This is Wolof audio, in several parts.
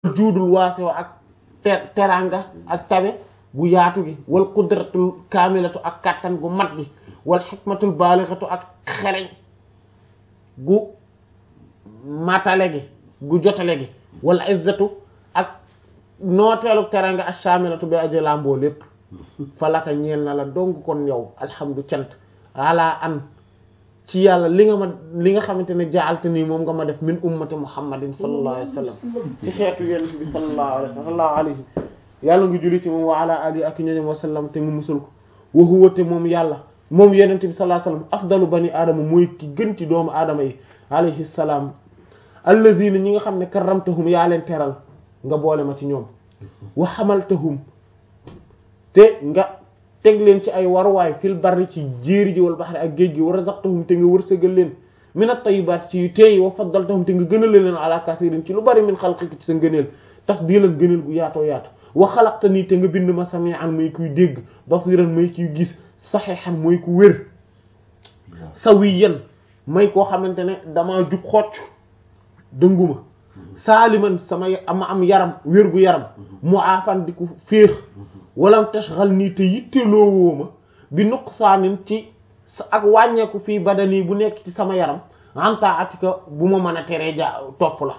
juudul waasoo ak ter teranga ak tabe gu yaatu gi wal qudratul kaamilatu ak kattan gu mat gi wal xikmatul baalixatu ak xereñ gu matale gi gu jotale gi wal izzatu ak nooteelu teranga ak shaamilatu bi aje lamboo lépp falaka ñeel na la donc kon yow alhamdu cant ala an ci yàlla li nga ma li nga xamante ne jaalte nii moom nga ma def min ummati muhammadin sallallahu alayhi wa sallam ci xeetu yonent bi sallallahu alayhi sallallahu alayhi yàlla nga julli ci moom wa ala alihi ak ñoñom wa sallam te nga musul ko wa huwa te moom yàlla moom yonent bi sallallahu alayhi wa sallam afdalu bani aadama mooy ki gën ci doomu aadama yi alayhi salaam allazina ñi nga xam ne karramtahum yaa leen teral nga boole ma ci ñoom wa xamaltahum te nga teg leen ci ay waruwaay fil barri ci jéeri ji wal baxri ak géej gi wa razaqtahum te nga wërsëgal leen min at-tayyibaat ci yu teey wa faddaltahum te nga gënale leen ala kasirin ci lu bari min xalqika ci sa ngëneel tafdilan gëneel gu yaatoo yaatu wa xalaqta nii te nga bind ma sami'an may kuy dégg basiran may kuy gis saxiixan mooy ku wér sawiyan may koo xamante ne damaa jub xocc dënguma saaliman sama ama am yaram wér gu yaram mu aafan di ku féex walam tashghal nii te yitteloowoo ma bi nuqsaanin ci ak wàññeeku fii badani bu nekk ci sama yaram anta atika bu ma mën a teree ja topp la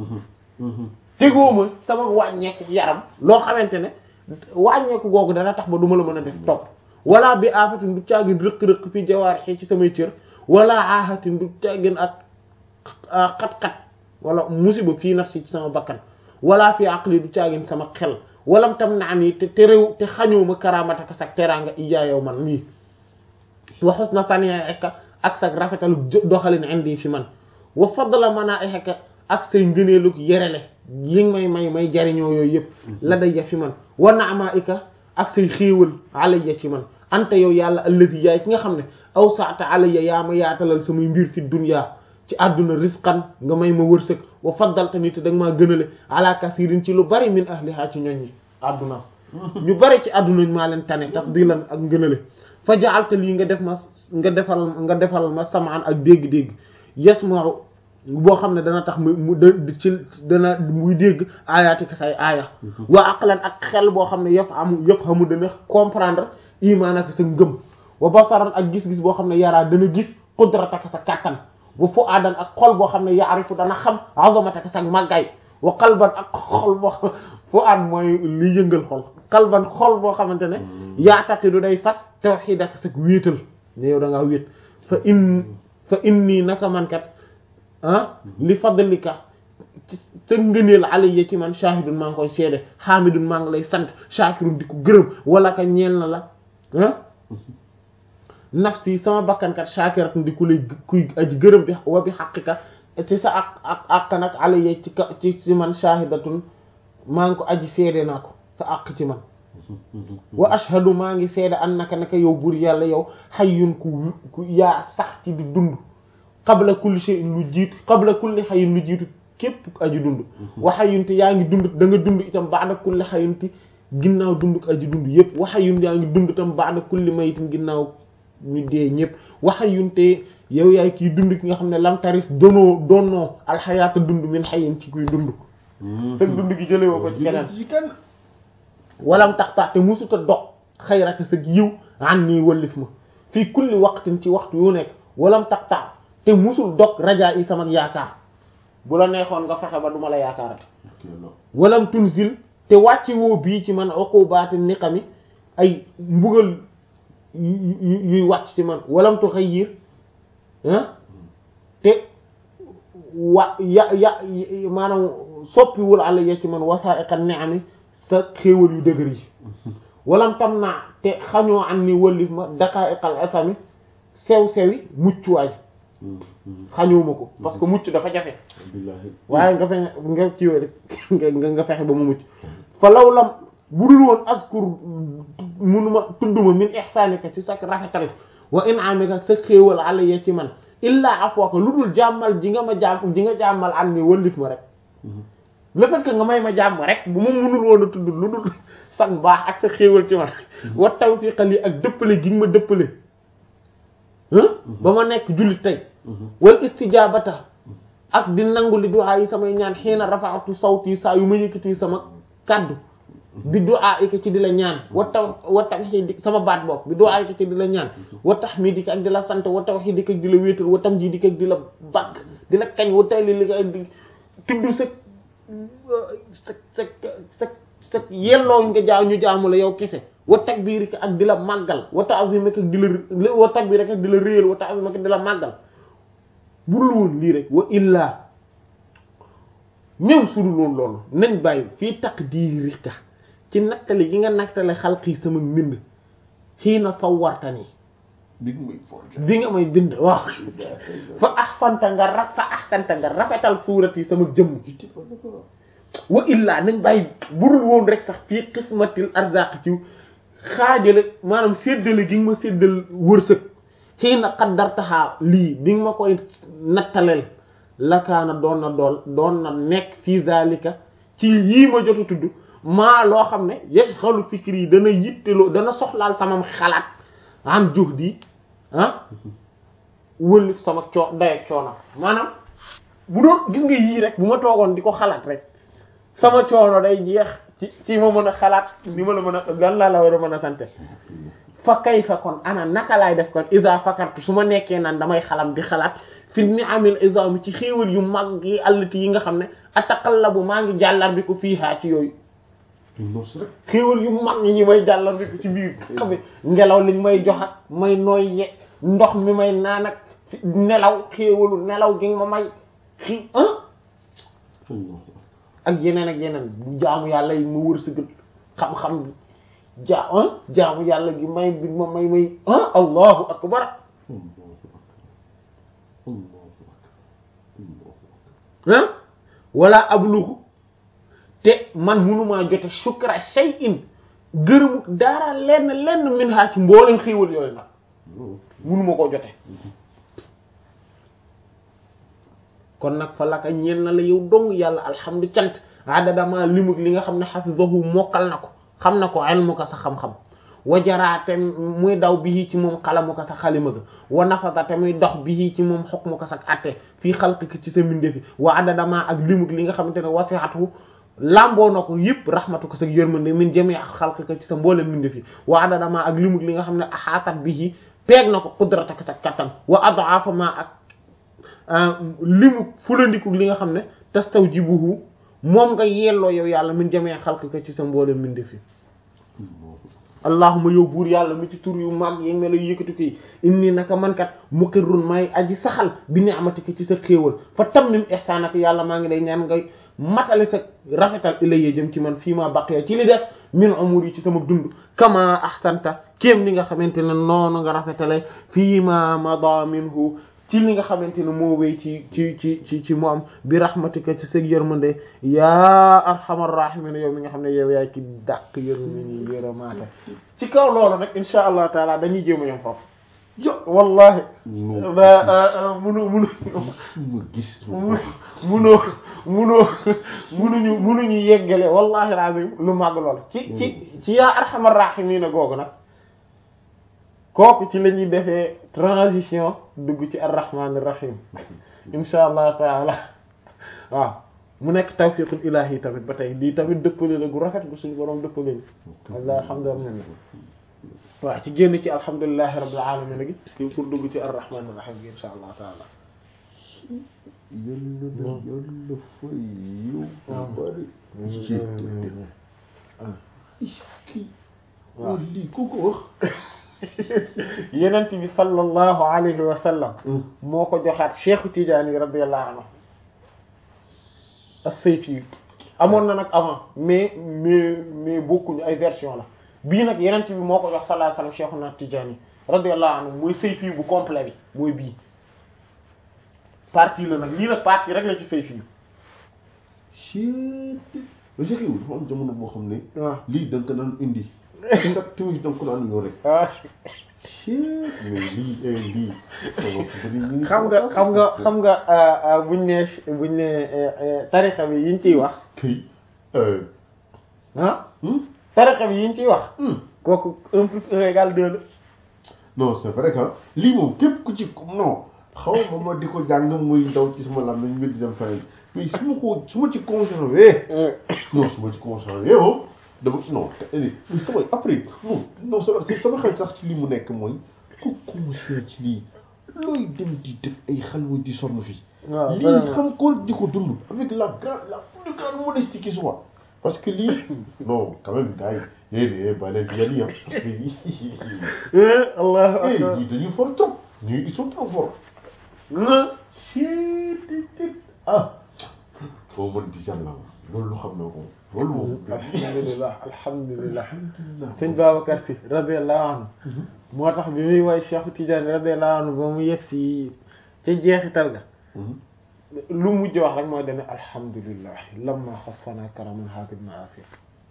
tegoo ma sama wàññeeku yaram loo xamante ne wàññeeku googu dana tax ba du ma la mën a def topp wala bi aafatin du caagin rëq-rëq fii jawaarixi ci samay cër wala aahatin du caagin ak xat-xat wala musiba fii nafsi ci sama bakkan wala fii aqli du caagin sama xel walam tam naan yi te terew te xañoo ma karamataka sag teraanga iya yow man lii wa husna sani'ika ak sag rafetalu doxalin indi fi man wa fadla mana'ika ak say ngëneelug yerele yi may may may jariñoo yooyu yëpp la dayya fi man wa na'ma'ika ak say xéewal alayya ci man anta yow yàlla allazi yaay ki nga xam ne aw sa'ta alayya yaa ma yaatalal samay mbir fi dunya ci àdduna risqan nga may ma wërsëg wa faddalta ni te da nga maa gënale ala kasirin ci lu bari min ahliha ci ñoñ yi àdduna ñu bari ci àdduna maa leen tane tafdilan ak ngënale fa ja'alta lii nga def ma nga defal nga defal ma samaan ak dégg-dégg yasma'u boo xam ne dana tax mu mu ci dana muy dégg aayatika say aaya wa aqlan ak xel boo xam ne yaf am yëpp xamu dana comprendre imaan ak sa ngëm wa basaran ak gis-gis boo xam ne yaraa dana gis qudrataka sa kàttan wa fu'aadan ak xol boo xam ne yaarifu dana xam azamataka sa màggaay wa qalban ak xol boo fu'aad mooy li yëngal xol qalban xol boo xamante ne yaataqidu day fas tawxiidaka sa wéetal ne yow da ngaa wéet fa in fa inni naka man kat ah li fadlika te ngëneel alayya ci man shahidun maa ngi koy seede hamidun maa ngi lay sant shakirun di ko gërëm wala ka ñeel na la ah nafsi sama bakkankat shakiratun di ku lay kuy aji gërëm bi wa bi xaqika ci sa ak ak àq nag alayya ci ka ci ci man shahidatun maa ngi ko aji seede naa ko sa àq ci man wa ashhadu maa ngi seede annaka naka yow buur yàlla yow hayyun ku ku yaa sax ci di dund qabla kulli shay'in lu jiitu qabla kulli hayyin lu jiitu képp aji dund wa hayyun te yaa ngi dund da nga dund itam ba'da kulli hayyin te ginnaaw dund aji dund yépp wa hayyun yaa ngi dund itam ba'da kulli maytin ginnaaw ñu dee ñëpp wa hayyun te yow yaay kii dund ki nga xam ne lam taris donoo donnoo alxayaata dund min hayyin ci kuy dund sag dund gi jëlee woo ko ci keneen walam tax tax te musuta dog xayraka sag yiw an nii wallif ma fii kulli waqtin ci waxtu yu nekk walam tax tax te musul dog rajaa yi sama yaakaar bu la neexoon nga fexe ba duma la yaakaarate walam tunzil te wàcce woo bii ci man uqubaati niqami ay mbugal yuy wàcc ci man walam tuxayyir ah te wa ya ya maanaam soppiwul àlla ya ci man wasaa'iqa ni'ami sa xéewal yu dëgër yi walam tam naa te xañoo am ni wëllif ma daqaa'iqal asami sew-sewi muccuwaay xañoo ma ko parce que mucc dafa jafe waaye nga fexe nga ciwee rek nga nga fexe ba mu mucc fa law lam bu dul woon askur munuma tudduma min ihsaanika ci sa rafetal wa in'amika sa xéewal alayya ci man illaa afwaka lu dul jàmmal ji nga ma jàmm ji nga jàmmal an ni wëllif ma rek le fait que nga may ma jàmm rek bu ma munul woon a tudd lu dul san baax ak sa xéewal ci man wa tawfiqa li ak dëppale gi nga ma dëppale ba ma nekk jullit tey wal istijabata ak di nangu li du'a yi samay ñaan xiina rafa'tu sawti saa yu ma yëkkati sama kaddu bi du'a yi ci di la ñaan wa taw wa tawhid sama baat bopp bi du'a yi ci di la ñaan wa tahmidika ak di la sant wa tawhidika ak di la wéetal wa tamjidika ak di la bakk di la kañ wa tayli li ak di tudd sa sa sa sa sa yelloo nga jaaw ñu jaamu la yow kese wa takbirika ak di la màggal wa ta'zimika ak di la wa takbirika ak di la réyal wa ta'zimika ak di la màggal bu dul woon lii rek wa illaa même su dul woon loolu nañ bàyyi fii taqdirika ci nattale gi nga nattale xalqi sama mbind xii na sawwartani bi nga may forger. bi nga may bind waaw fa ahsanta nga ra fa ahsanta nga rafetal suurati sama jëmm j'étais pas d'accord. wa illaa nañ bàyyi budul woon rek sax fii qismatil arzaq ci xaajale maanaam séddale gi nga ma séddal wërsëg xii na qaddartahaa lii bi nga ma koy nattaleel lakaana doon na dool doon na nekk fii zalika ci yii ma jot a tudd maa loo xam ne yashghalu fikri yi dana yitteloo dana soxlaal sama xalaat an juhdi ah wëlif sama coo dayak coono maanaam bu doon gis nga yii rek bu ma toogoon di ko xalaat rek sama coono day jeex ci ci ma mën a xalaat ni ma la mën a gan laa la war a mën a sante fa kay fa kon ana naka laay def kon isa fakartu su ma nekkee naan damay xalam di xalaat fi ni amil isami ci xéewal yu mag yi allati yi nga xam ne ataqallabu maa ngi jàllar bi ko fii haa ci yooyu nos rek. xéewal yu mag yi may jàllar bi ko ci biir xam ngelaw liñ may jox ak may nooy ye ndox mi may naan ak fi- nelaw xéewalu nelaw gi nga ma may xi ah ak yeneen ak yeneen bu jaamu yàlla yi ma wër si gën xam-xam bi ja ah jaamu yàlla gi may bi ma may may ah allahu akbar ah wala abluxu te man munumaa jote shukra shay'in gërëmu dara lenn lenn min ha ci mboolem xéewal yooyu nag munuma koo jote kon nag fa laka ñeel na la yow dong yàlla alhamdu cant adadama limug li nga xam ne hafizahu mokkal na ko xam na ko ilmu ko sa xam-xam wajaraate muy daw bii ci moom xalamu ko sa xalima ga wa nafasate muy dox bii ci moom xukmu ko sa atte fii xalqika ci sa mbindefi wa adadama ak limug li nga xamante ne wasiatu lamboo na ko yëpp rahmatu ko sa yërmande min jami ak xalqika ci sa mboolem mbindefi wa adadama ak limug li nga xam ne axaatat bii peeg na ko qudrataka sa kattan wa adaafa ma ak limu fulandiku li nga xam ne tastawjibuhu moom nga yelloo yow yàlla min jamee xalq ka ci sa mboolem mbindeef yi allahuma yow buur yàlla mi ci tur yu mag yi melo yu yëkkati ko yi inni naka mankat muqirrun may aji saxal bi ni'matika ci sa xéewal fa tammim ihsanaka yàlla maa ngi lay ñaan nga matale sa rafetal ilayya jëm ci man fii ma baqiya ci li des min umur yi ci sama dund kama ahsanta kéem li nga xamante ne noonu nga rafetale fii ma mada minhu ci li nga xamante ne moo wéy ci ci ci ci ci moom bi rahmatika ci sa yërmande yaa arhamar rahimin yow mi nga xam ne yow yaay ki dàq yërmande ni yërëmaate ci kaw loolu nag insha allah taala dañuy jéem a yom foofu yo wallahi munu munu ma gis. munoo munoo munuñu munuñu yeggale wallahi alazim lu màgg lool ci ci ci yaa arhamar rahimin googu nag kooku ci la ñuy defee transition dugg ci arrahmanir rahim insha allah taala waaw mu nekk tawfiqul ilahi tamit ba tey lii tamit dëppale la gu rafet gu suñu borom dëppale ñu walla alhamdulillah waaw ci génn ci alhamdulillahi rabbil alamin gi pour dugg ci arrahmanir rahim gi insha allah taala yàlla na yàlla fay yow. bari. kii. waaw lii ku ko wax. yenent bi sallallahu alayhi wa sallam moo ko joxaat Cheikh Tidiane radiyallahu anhu as-Sayfi amoon na nag avant mais mais mais bokkuñu ay version la bii nag yenent bi moo ko jox sallallahu alayhi wa sallam Cheikhuna Tidiane radiyallahu anhu mooy Sayfi bu complet bi mooy bii partie la nag lii nag partie rek la ci Sayfi Chut. ba Cheikh yow dafa am jamono boo xam ne. waaw lii da nga ko daan indi. te nag tamit da nga ko daan yore. ah Chut. mais lii eh lii. xam nga xam nga xam nga buñ ne buñ ne tarixa bi yiñ ciy wax kay. ah tarixa bi yiñ ciy wax kooku un plus un égale deux la non c'est vrai que lii moom képp ku ci non xaw ma ma di ko jàng muy daw ci sama lam nañ mbir di dem feneen mais su ma ko su ma ci conservé non su ma ci conservé moom dama non mais sama après non non sama sama xel sax ci li mu nekk mooy ku conscient ci lii looy dem di def ay xalwa di sonn fii waaw lii vraiment. xam ko di ko dund avec la grande la plus grande modestie qui soit parce que lii non quand même gars yi eh ba leen di yàlla parce que lii Eh, allahu eh akbar ñii dañuy fort trop ñii ils sont trop forts Hein? ah foo mën di jàll loolu xam na ko loolu moom alhamdulillah alhamdulillah sëñ Babacar Si radiyallahu anhu moo tax bi muy woy Cheikh Tidiane radiyallahu anhu ba mu yegg si ca jeexital ga lu mujj wax rek mooy dane alhamdulillah lamma xassana karaman haadil maasir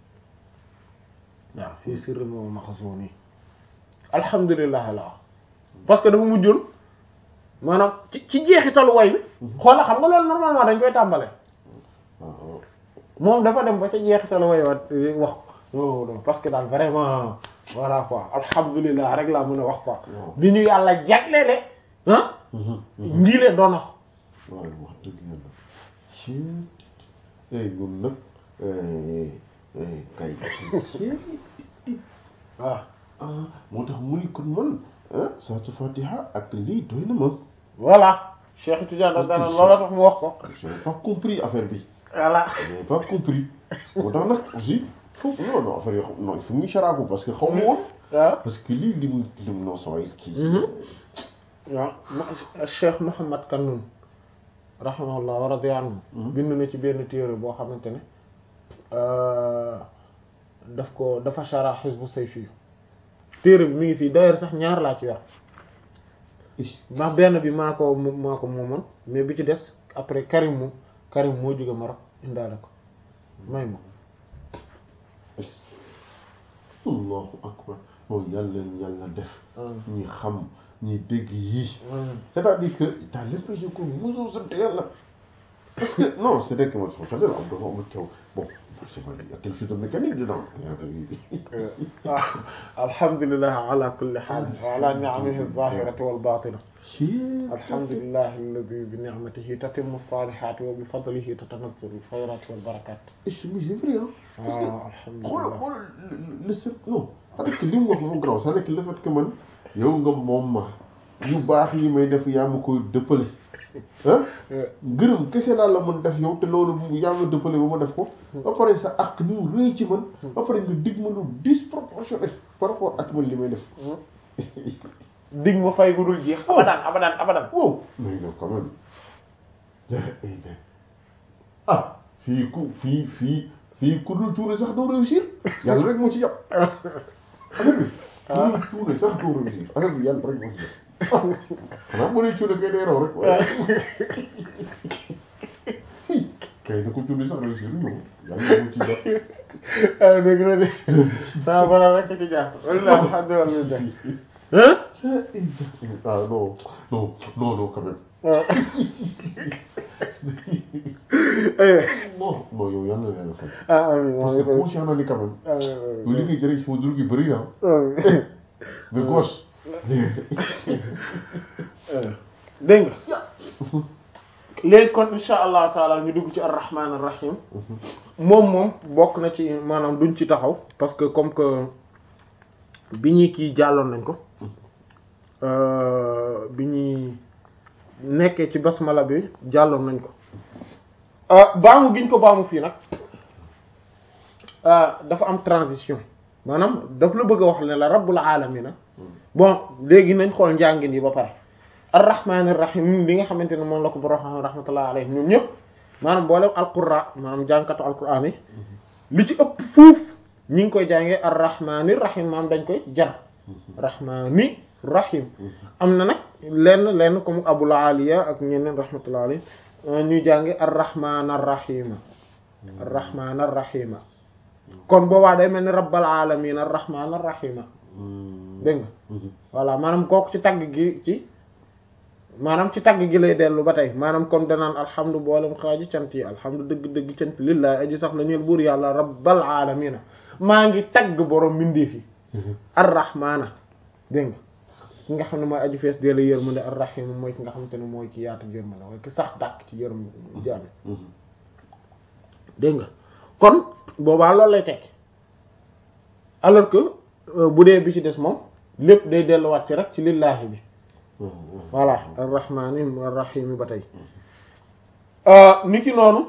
waaw fii sirri moo maxsuuni alhamdulillah la wax parce que dafa mujjoon maanaam ci ci jeexitalu way bi xoola xam nga loolu normalement dañ koy tàmbale waaw moom dafa dem ba ca jeexitalu way wa wax non non parce que daal vraiment voilà quoi alhamdulillah rek laa mën a wax quoi waaw. bi ñu yàlla jagleele ah ngiile doon wax waaw wax dëgg yàlla ci eh ñun nag eh, eh, kay waaw ah moo tax mu ni kon man ah saatu fatiha ak lii doy na ma voilà Cheikh Tidiane daf daan loola tax mu wax ko j'ai pas compris affaire bi voilà j'ai pas compris moo tax nag aussi faut non non affaire yoo xam non il faut ñu saraaku parce que xaw ma woon waaw parce que lii li mu li mu non saway kii waaw ma Cheikh Mouhamad Kanoun rahimahullah wa radiya anhu bind na ci benn téere boo xamante ne daf ko dafa shara Hizbu Sayfi téere bi mi ngi fii d'ailleurs sax ñaar laa ci yor ndax benn bi maa ko maa ko moomoon mais bi ci des après Karim mu Karim moo jóge Maroc indaale ko may ma allahu akbar moom yàlla leen yàlla def ñi xam ñi dégg yii c'est-à-dire que t'as l'impression que mosoo sant yàlla parce que non c'est vrai que moi je me am dafa am taw bon c'est vrai il y a quelque chose de mécanique dedans waaw alhamdulilah ala kulli haal wa ala ni'amihi az-zahirati wal batina alhamdulilah alladi bi ni'matihi tatimmu as-salihati wa bi fadlihi tatanazzalu al-khayrati wal barakat c'est vrai hein parce que waaw xoolal alhamdulilah xoolal le seul non c'est-à-dire que li mu wax moom graw c'est-à-dire que le fait que man yow nga moom ma yu baax yi may def yaa ma koy dëppale ah gërëm kese laa la mën def yow te loolu yaa ma dëppale ba ma def ko ba pare sa ak ni mu rëy ci man ba pare nga dig ma lu disproportionné par rapport ak man li may def dig ma fay gu dul jeex abadan abadan abadan wow mais non quand même ah fii ku fii fii fii ku dul cuune sax doo réussir yàlla rek moo ci yàpp affaire bi ku dul cuune sax doo réussir affaire bi yàlla rek moo ci yàpp xanaa bu dee cuune kay day raw rek waaye kay na ko cuune sax réussir ñu yàlla moo ci yàpp ah dëgg la de sama borom rek ci jàpp walla alhamdulilah hein ah non non non non quand même waaw non non yow yàlla na yàlla fay ah amiin parce que conscient na ni quand même yow li ngay jëriñ sama dur gi bëri na de gauche dégg nga léegi kon insha allahu taala ñu dugg ci arrahman arrahim moom moom bokk na ci maanaam duñ ci taxaw parce que comme que bi ñuy kii jàlloon nañ ko bi ñuy nekkee ci basmala bi jàlloon nañ ko baamu giñ ko baamu fii nag dafa am transition maanaam daf la bëgg a wax ne la rabbul alamina bon léegi nañ xool njàngin yi ba pare arrahmanir rahim bi nga xamante ne moom la ko borom xam rahmatullah alayhi ñoom ñëpp maanaam boolem alqurra maanaam jàngkatu alquran yi li ci ëpp fuuf ñi ngi koy jàngee arrahmanir rahim maanaam dañ koy jar rahmani rahim am na nag lenn lenn comme abul aliya ak ñeneen rahmatullah alayhi ñuy jànge arrahman arrahima arrahman arrahima kon boobaa day mel ni rabbal alamin arrahman arrahima dégg nga voilà maanaam kooku ci tagg gi ci maanaam ci tagg gi lay dellu ba tey maanaam comme danaan alhamdu boolem xaaji cant yi alhamdu dëgg-dëgg cant lillahi aji sax la ñeel buur yàlla rabbal alamina maa ngi tagg borom mbindeef yi arrahmana dégg nga ki nga xam ne mooy aju fees dee la yërmande ar-rahim mooy ki nga xamante ne mooy ki yaatu yërmande mooy ki sax dàkk ci yërm jaam dégg nga kon boobaa loolu lay tekki alors que bu dee bi ci des moom lépp day delluwaat ci rek ci lillaahi bi voilà ar-rahmaani ar-rahiim ba tey ni ki noonu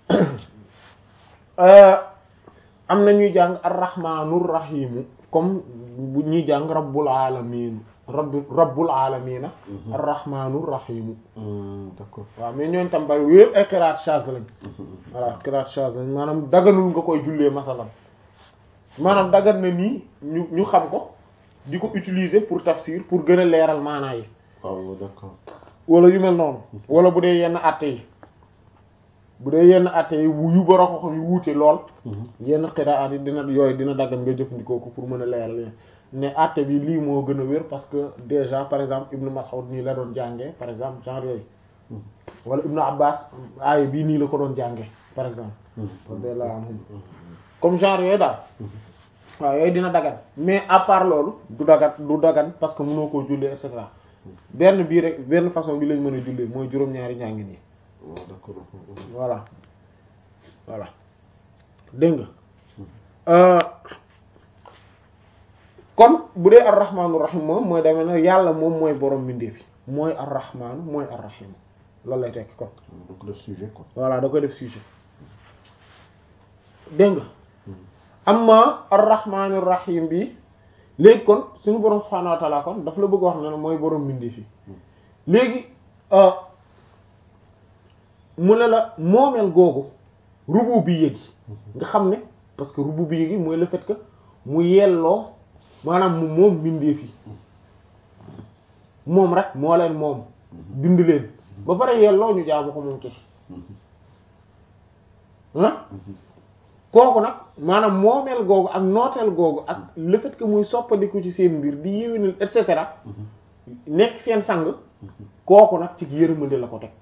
am na ñuy jàng ar-rahmaanur rahiimu comme bu ñuy jàng rabbul aalamiin rabbi rabbul aalamiina ar-rahmaanur rahiimu d'accord waaw mais ñooñ tam bari wéer ay qiraat shaz lañ voilà qiraat shaz lañ maanaam daganul nga koy jullee masalan maanaam dagan na nii ñu ñu xam ko di ko utiliser pour tafsir pour gën a leeral maanaa yi waaw d'accord wala yu mel noonu wala bu dee yenn àtte yi bu dee yenn àtte yi yu bara ko xam yu wuute lool yenn qiraat yi dina yooyu dina daggan nga jëfandikoo ko pour mën a leeral ne àtte bi lii moo gën a wér parce que déjà par exemple Ibn Mas'ud nii la doon jàngee par exemple genre yooyu wala Ibn Abbas aaya bii nii la ko doon jàngee par exemple radiyallahu anhum comme genre yooyu daal waaw yooyu dina dagan mais à part loolu du dagan du dagan parce que mënoo koo jullee et cetera benn bii rek benn façon bi lañ mën a jullee mooy juróom-ñaari njàngin yi waaw d'accord voilà voilà dégg nga kon bu dee ar-rahmaanu rahim moom mooy demee ne yàlla moom mooy borom mbindeef yi mooy ar-rahmaanu mooy ar-rahim loolu lay tekki kon donc le sujet quoi voilà da koy def sujet dégg nga amma ar-rahmaanu rahim bi léegi kon suñu borom subhaanahu wa ta'ala kon daf la bëgg wax ne mooy borom mbindeef yi léegi mu ne la moomeel googu rububiyya gi nga xam ne parce que rububiyya gi mooy le fait que mu yelloo maanaam mu moom mbindeef yi moom rek moo leen moom bind leen ba pare yelloo ñu jaamu ko moom kese ah kooku nag maanaam moomeel googu ak nooteel googu ak le fait que muy soppandiku ci seen mbir di yéwénal et cetera nekk seen sang kooku nag ci yërmande la ko teg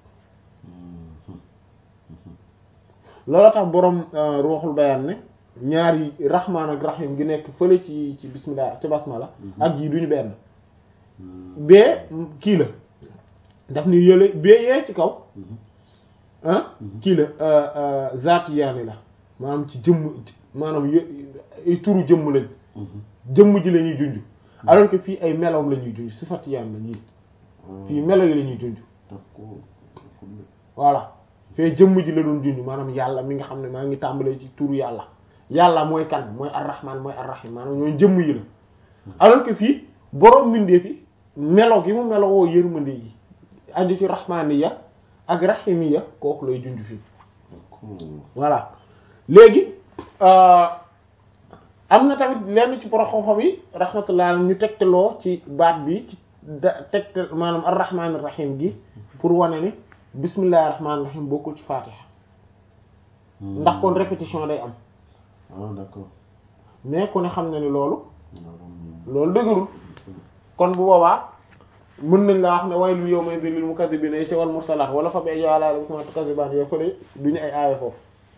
loolu tax borom ruuxul bayaan ne ñaari rahmaan ak rahim gi nekk fële ci ci bismillah ci basmala ak yi duñu benn bee kii la daf ni yële bee yee ci kaw ah kii la zaati yaani la maanaam ci jëmm maanaam y turu jëmm lañ jëmm ji la ñuy junj alors que fii ay meloom la ñuy junj sifat yaan la ñuy fii melo yi la ñuy junj voilà fee jëmm ji la doon junj maanaam yàlla mi nga xam ne maa ngi tàmbalee ci turu yàlla yàlla mooy kan mooy arrahman mooy arrahim maanaam ñooy jëmm yi la alors que fii boroom mbindeef yi melo gi mu melo woo yërmande yi aju ci rahmaniya ak rahimiya kooku lay junj fii voilà léegi am na tamit lenn ci borom xam-xam yi rahmatullah ñu tegtaloo ci baat bi ci da tegtal maanaam arrahman rahim gi pour wane ni bismillahir rahmanir rahim bokkul ci fatiha ndax kon répétition day am ah d'accord mais ku ne xam na ni loolu loolu dëgërul kon bu boobaa mën nañ la wax ne waylun yawma idhin lil mukaththibina yi ci wal mursalat wala fa bi ayyi ala'i rabbikuma tukazziban yooyu fële duñu ay aaya foofu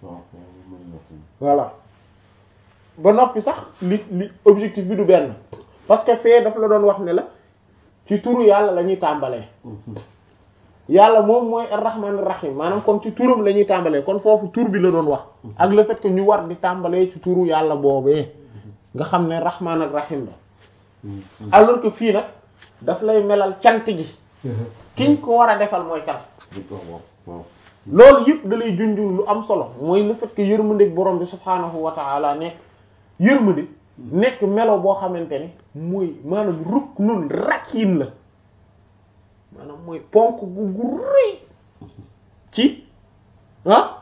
voilà ba noppi sax li li objectif bi du benn parce que fee daf la doon wax ne la ci turu yàlla la ñuy tàmbalee yàlla moom mooy ar-rahman ar-rahim maanaam kon ci turam la ñuy tàmbalee kon foofu tur bi la doon wax ak le fait que ñu war di tàmbalee ci turu yàlla boobee nga xam ne rahman ak rahim la alors que fii nag daf lay melal cant gi kiñ ko war a defal mooy kan loolu yëpp da lay junj lu am solo mooy le fait que yërmandeeg borom bi subhaanahu wa ta'ala nekk yërmande nekk melo boo xamante ne mooy maanaam ruknun rakiin la maanaam mooy ponk gu gu rëy ci ah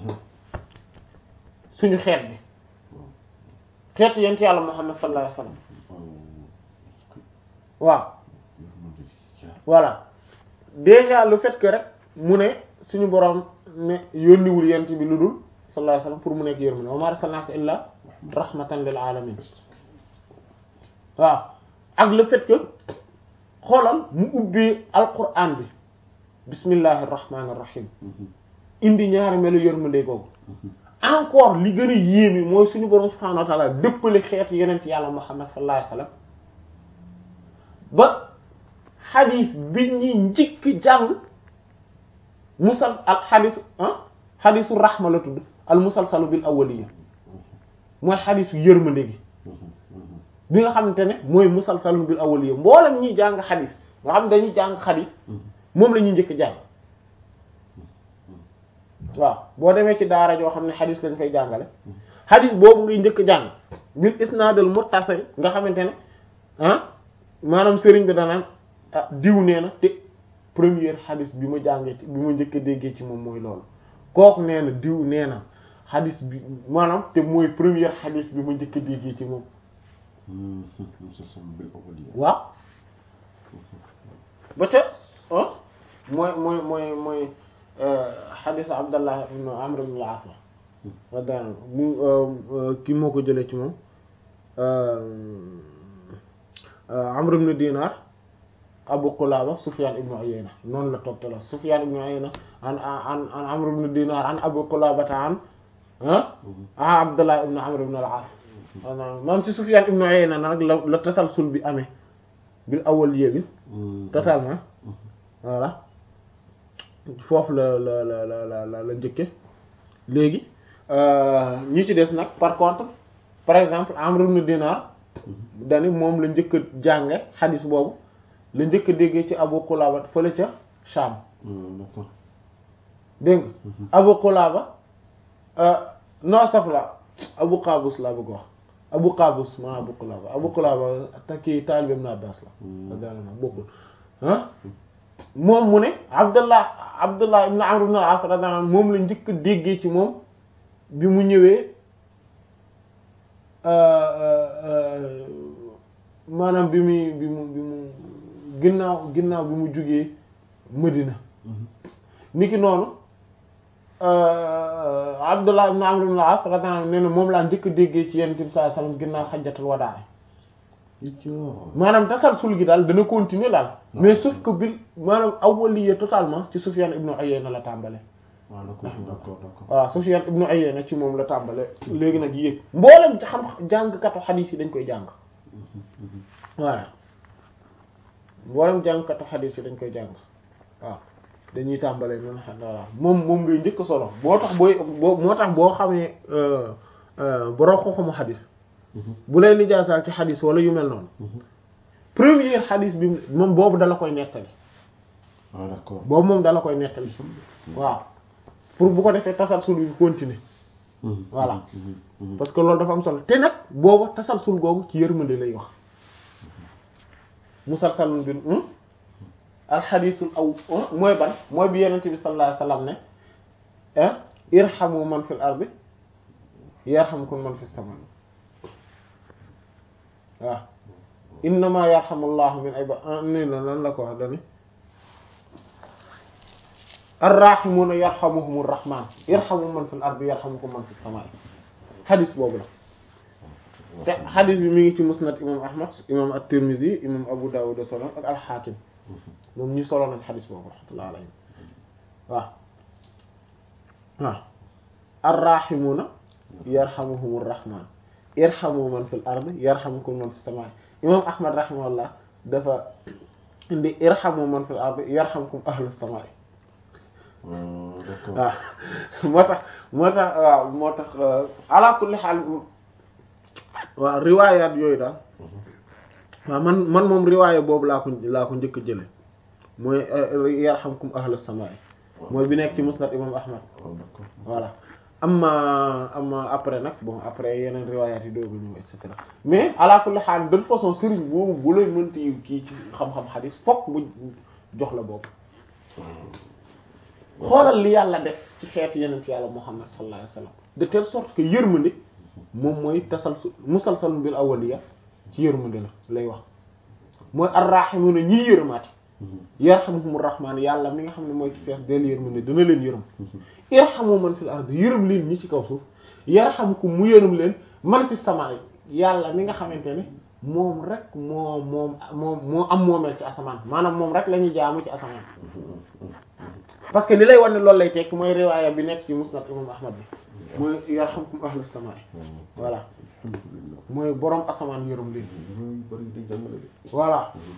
suñu xeet bi xeetu yent yàlla Muhammad sallallahu alayhi wasallam waaw voilà déjà le fait que rek mu ne suñu boroom ne yónniwul yent bi lu dul sallallahu alayhi wasallam pour mu nekk yërmande wa ma arsalnaka illa rahmatan lil alamin waaw ak le fait que xoolal mu ubbee alquran bi bismillahir rahmanir rahim indi ñaari melu yërmande googu encore li gën a yéeme mooy suñu borom subhanahu wa ta'ala dëppale xeetu yenent yàlla muhammad sallallahu alayhi wasallam ba xadis bi ñuy njëkk jàng musal al xadis ah xadisu rahma la tudd al musalsalu bil awwaliya mooy xadisu yërmande gi bi nga xamante ne mooy musalsalu bil awwaliya mboolem ñuy jàng xadis nga xam dañuy jàng xadis moom la ñuy njëkk jàng waaw boo demee ci daara joo xam ne xadis lañ fay jàngale xadis boobu ngay njëkk jàng bil isnaadul muttasil nga xamante ne ah maanaam sëriñ bi danaan ah diw nee na te première xadis bi ma jàngee ci bi ma njëkk a déggee ci moom mooy loolu kooku nee na diw nee na xadis bi maanaam te mooy première xadis bi ma njëkk a déggee ci moom waaw ba te ah mooy mooy mooy mooy xadis Abdallah ibn Amr ibn al-As la daan mu kii moo ko jëlee ci moom Amr ibn Dinar Abu Qulaba Sufyan ibn Uyayna noonu la toogtala Sufyan ibn Uyayna an an an Amr ibn Dinar an Abu Qulaba an ah Abdallah ibn Amr ibn al-As maam ci Sufyan ibn Uyayna nag la la tasalsul bi amee bil awwal bi totalement voilà foofu la la la la la la njëkke léegi ñi ci des nag par contre par exemple Amr ibn Dinar dani moom la njëkk a jànge xadis boobu la njëkk a déggee ci Abu Qulaba fële ca Sham dégg nga Abu Qulaba non saf la Abu Qabus laa bëgg wax Abu Qabus maa Abu Qulaba Abu Qulaba takki taalibe Ibn Abbas la daanaka bokkul ah moom mu ne Abdullah Abdullah ibn Amr ibn al-As radiyallahu anhu moom la njëkk a déggee ci moom bi mu ñëwee maanaam bi muy bi mu bi mu ginnaaw ginnaaw bi mu jugee Medina niki noonu Abdullah ibn Amr ibn al-As radiyallahu anhu nee na moom laa njëkk a déggee ci Yonent bi sallallahu alayhi wasallam ginnaaw xajjatul wadaa maanaam tasalsul gi daal dana continuer daal mais sauf que bil maanaam awwaliya totalement ci Sufyan ibn Uyayna la tàmbale waaw d'accord d'accord d'accord voilà Sufyan ibn Uyayna ci moom la tàmbale léegi nag yéeg mboolem ci xam jàngkatu xadiis yi dañ koy jàng voilà mboolem jàngkatu xadiis yi dañ koy jàng waaw dañuy tàmbale noonu voilà moom moom ngay njëkk solo boo tax booy boo moo tax boo xamee borom xoxamu xadiis bu lay lijaasaal ci xadis wala yu mel noonu premier xadis bi moom boobu dala koy nettali ah d'accord boobu moom dala koy nettali waaw pour bu ko defee tasalsul bi continuer voilà parce que loolu dafa am solo te nag boobu tasalsul googu ci yërmande lay wax musalsalun bi alxadisul aw mooy ban mooy bi yenente bi sallallahu alayhi wasallam ne irhamu man fil ardi yarhamkum man fis sama waaw innama yarhamullahu min ibad ni la lan la ko wax dani arrahimuna yarhamuhumur rahman yarhamu man fil ardi yarhamukum man fis samaa'i xadis boobu la te xadis bi mi ngi ci musnad imam ahmad imam at-tirmidhi imam abu dawud solo ak al-hakim moom ñu solo nañ xadis boobu rahmatullahi alayhi waaw waaw arrahimuna yarhamuhumur rahman irhamu man fil ardi yarhamukum man fis samaa'i imam ahmad rahimahullah dafa indi irhamu man fil ardi yarhamukum ahlus samaa'i waaw moo tax moo tax waaw moo tax ala kulli xaal waaw riwaayaat yooyu daal waaw man man moom riwaaya boobu laa ko laa ko njëkk jële mooy yarhamkum ahlus samaa'i mooy bi nekk ci musnad imam ahmad voilà amma amma après nag bon après yeneen riwaayaat yi doogu ñëw et cetera mais ala kulli xaal de toute façon sëriñ boobu bu lay mënti kii ci xam-xam xadis fokk mu jox la boobu xoolal li yàlla def ci xeetu yeneen yàlla muhammad sallallahu alayhi wasallam de telle sorte que yërmande moom mooy tasalsul musalsalun bil awwaliya ci yërmande la lay wax mooy arrahimuna ñiy yërëmaati yarhamuhumur rahmaan yàlla mi nga xam ne mooy ci fees del yërmande dina leen yërëm irhamu man fil ard yërëm leen ñi ci kaw suuf yarhamukum mu yërëm leen man fi samaa yàlla mi nga xamante ne moom rek moo moom moom moo am moomeel ci asamaan maanaam moom rek la ñuy jaamu ci asamaan parce que li lay wan ne loolu lay tekk mooy riwaaya bi nekk ci musnad imam ahmad bi mooy yarhamkum ahlus samaa voilà mooy borom asamaan yërëm leen voilà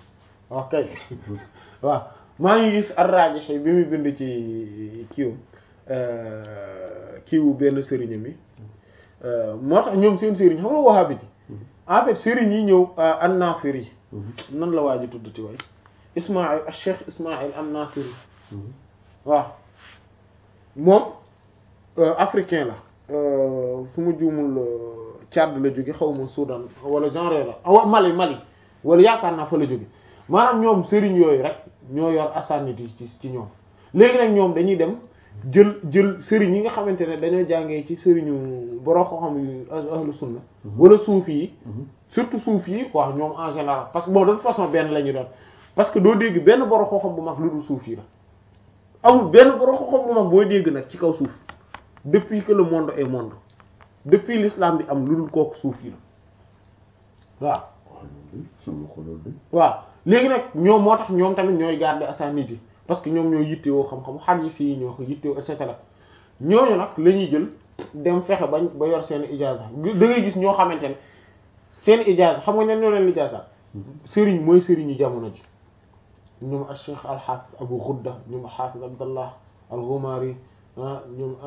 ok waaw maa ngi gis ar-Rajihi bi muy bind ci kiiw kiiwu benn sëriñ mi moo tax ñoom seen sëriñ xam nga Wahhabi ji en fait sëriñ yi ñëw an-Nasiri nan la waa ji tudd ci way Ismaïl Cheikh Ismaïl an-Nasiri waaw moom africain la fu mu juumul Tchad la jóge xaw ma Soudan wala genre la wa Mali Mali wala yaakaar naa fa la jóge maanaam ñoom sëriñ yooyu rek ñoo yor asanit yi ci ci ñoom léegi nag ñoom dañuy dem jël jël sëriñ yi nga xamante ne dañoo jàngee ci sëriñu boroo ko xam yu ahlu sunna wala suufi yi surtout suufi yi quoi ñoom en général parce que bon de toute façon benn la ñu doon parce que doo dégg benn boroo ko xam bu mag lu dul suufi yi la amul benn boroo ko xam bu mag booy dégg nag ci kaw suuf depuis que le monde est monde depuis l'islam bi am lu dul kooku suufi la waaw waaw léegi nag ñoom moo tax ñoom tamit ñooy garder asanid yi parce que ñoom ñoo yittewoo xam-xam hadith yi ñoo ko yittewoo et cetera ñooñu nag la ñuy jël dem fexe bañ ba yor seen ijaaza da ngay gis ñoo xamante ne seen ijaaza xam nga ñan ñoo leen ijaaza sëriñ mooy sëriñu jamono ji ñoom al cheikh al hafiz abu ghudda ñoom al hafiz abdallah al ghumari ñoom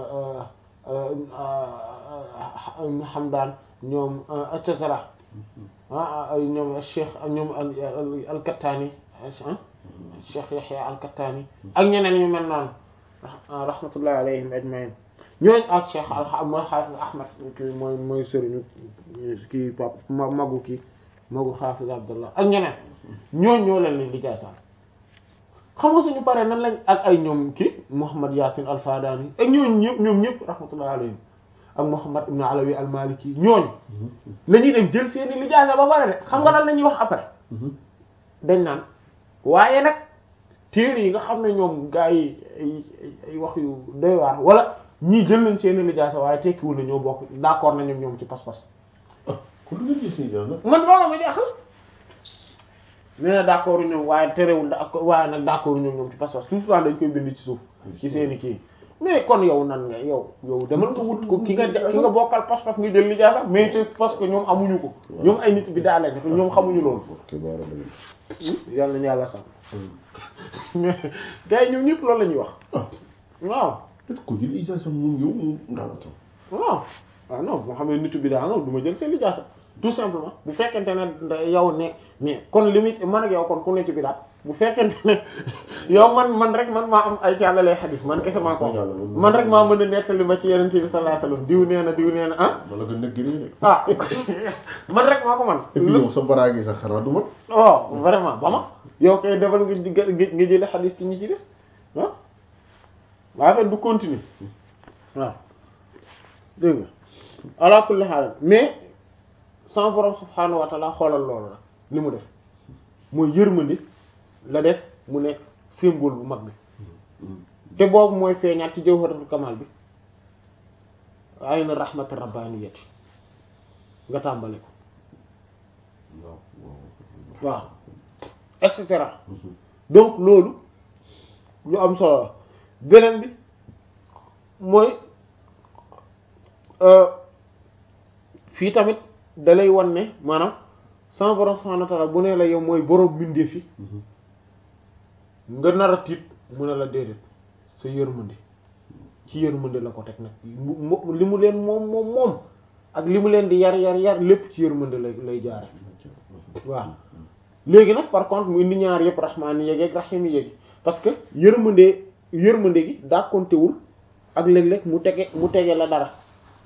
hamdan ñoom et cetera ah ñoom cheikh ñoom al kattaani cheikh Yahya al kattaani ak ñeneen ñu mel noonu rahmatullahi alayhim ajmain ñooñ ak cheikh al mooy xaafis ahmad kii mooy mooy sëriñu kii pap magu kii magu xaafis abdullah ak ñeneen ñooñ ñoo leen leen di jaasaan xam nga suñu paree nan lañ ak ay ñoom kii Muhammad Yasin al Fadani ak ñooñ ñëpp ñoom ñëpp rahmatullahi alayhim ak Muhammad ibn Alawi al Maliki ñooñ la ñuy dem jël seeni lijaasa ba pare de xam nga lan la ñuy wax après dañ naan waaye nag téere yi nga xam ne ñoom gaa yi ay ay wax yu doy waar wala ñii jël nañ seeni lijaasa waaye tekkiwul na ñoo bokk d'accord nañu ñoom ci pas-pas kon lu ngeen gis nii daal man loolu ma jaaxal nee na d'accord ñoom waaye terewul da waaye nag d'accord ñoom ñoom ci pas-pas suuf dañ koy bind ci suuf ci seeni kii mais kon yow nan nga yow yow demal nga wut ko ki nga ki nga bokkal pas-pas nga jël lijaasa mais c'est parce que ñoom amuñu ko ñoom ay nit bi daa lañ ñoom xamuñu loolu yàlla nañu yàlla sàmm mais gars yi ñoom ñëpp loolu la ñuy wax waaw ko jël ijaasa moom yow moom ndaanata waaw waaw non moo xam ne nitu bi daa nga du ma jël seen lijaasa tout simplement bu fekkente ne yow ne mais kon limite man ak yow kon ku ne ci bidaat bu fekkente ne yow man man rek man maa am ay càllalee xadis man kese maa ko man rek maa mën a nettali ma ci yenente bi sallallahu alayhi wasallam diw nee na diw nee na ah wala nga nekk de ah man rek maa ko man et puis yow sa baraagi sax xanaa du mat oh vraiment ba ma yow kay defal nga nga jële xadis ci ñi ci def ah waa fet du continuer waaw dégg nga ala kulli haal mais sama borom subhaanahu wa taala xoolal loolu la li mu def mooy yërmande la def mu nekk symbole bu mag bi te boobu mooy feeñaat ci jawharatul kamal bi ayna rahmati rabbaniyati nga tàmbale ko waaw et cetera donc loolu lu am solo la beneen bi mooy fii tamit dalay wan ne maanaam sama borom subhanahu wa ta'ala bu ne la yow mooy borom mbindeef yi nga nar a tiit mu ne la déedéet sa yërmande ci yërmande la ko teg nag li mu leen moom moom moom ak li mu leen di yar yar yar lépp ci yërmande lay lay jaare waaw léegi nag par contre mu indi ñaar yëpp rahmaani yeeg ak rahimi yeeg parce que yërmande yërmande gi dàkkontewul ak léeg-léeg mu tege mu tege la dara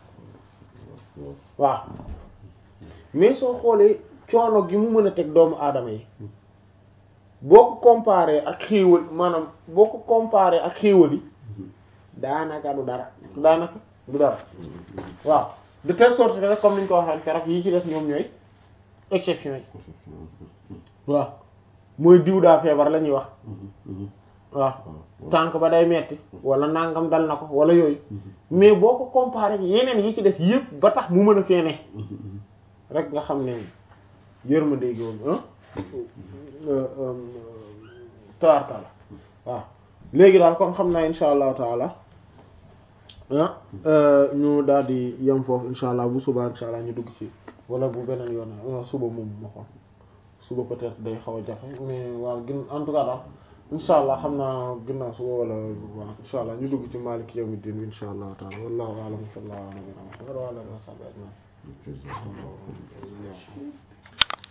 waaw mais soo xoolee coono gi mu mën a teg doomu aadama yi boo ko comparé ak xéewal maanaam boo ko comparé ak xéewal yi daanaka du dara daanaka du dara waaw de telle sorte que comme ni ñu ko waxee keroog yi ci def ñoom ñooy exception yi waaw mooy diw daa feebar la ñuy wax waaw tànk ba day metti wala nangam dal na ko wala yooyu mais boo ko comparé ak yeneen yi ci des yëpp ba tax mu mën a feene rek nga xam ne yërmande gi woon tawarkala waaw léegi daal kon xam naa insha allahu taala ñu daal di yem foofu insha allah bu subaa insha allah ñu dugg ci wala bu beneen yoon suba moom ma xool suba peut-être day xaw a jafe mais waaw gin en tout cas daal insha allah xam naa ginnaaw suba wala waaw insha allah ñu dugg ci Maalik yawmiddin insha allah taala wallahu a'lam sallallahu ala nabiyyina Muhammad wa ala alihi wa sahbihi ajma'in